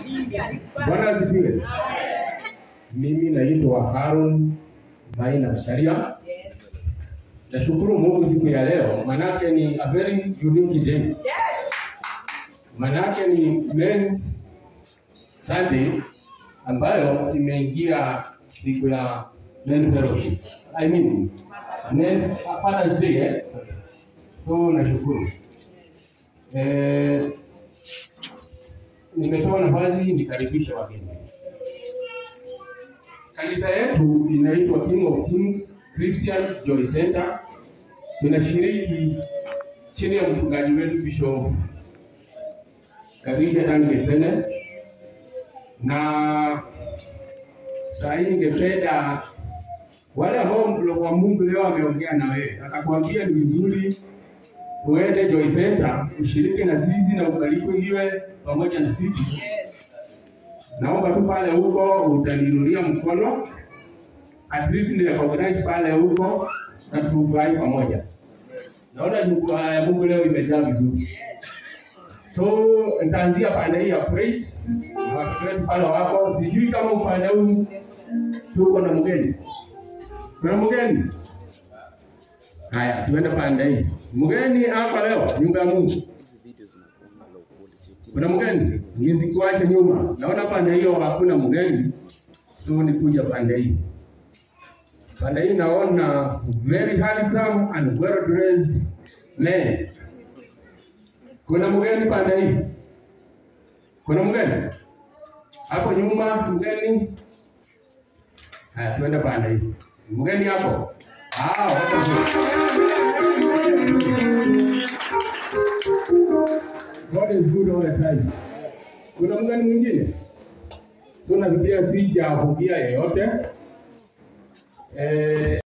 Bwana asifiwe. Mimi naitwa Harun Maina Masharia. Nashukuru Mungu siku ya leo, manake ni a very unique day. Manake ni Men's Sunday ambayo imeingia siku ya Men Fellowship. I mean, Men Father's Day, eh? So nashukuru. Eh, nimetoa nafasi nikaribishe wageni. Kanisa yetu inaitwa King of Kings Christian Joy Center. Tunashiriki chini ya mchungaji wetu Bishop Karija Dangetene, na saa hii ningependa wale ambao wa Mungu leo ameongea na wewe, akakwambia ni vizuri uende Joy Center ushiriki na sisi na ubarikiwe pamoja na sisi. Naomba tu pale huko utaninulia mkono, at least ni recognize pale huko na tufurahi pamoja. Naona nyumba ya Mungu leo imejaa vizuri, so nitaanzia pande hii ya praise. Watoto wetu pale wako, sijui kama upande huu tuko na mgeni, kuna mgeni. Haya, tuende pande hii. Mgeni hapa leo, nyumba ya Mungu. Kuna mgeni? Nisikuache nyuma. Naona pande hiyo hakuna mgeni, so nikuja pande hii. Pande hii naona very handsome and well dressed men. Kuna mgeni pande hii? Kuna mgeni hapo nyuma? Mgeni? Haya, tuende pande hii. Mgeni hapo? Ah, wako God is good all the time. Kuna mgani mwingine? So nafikiria sijafungia yeyote. Eh,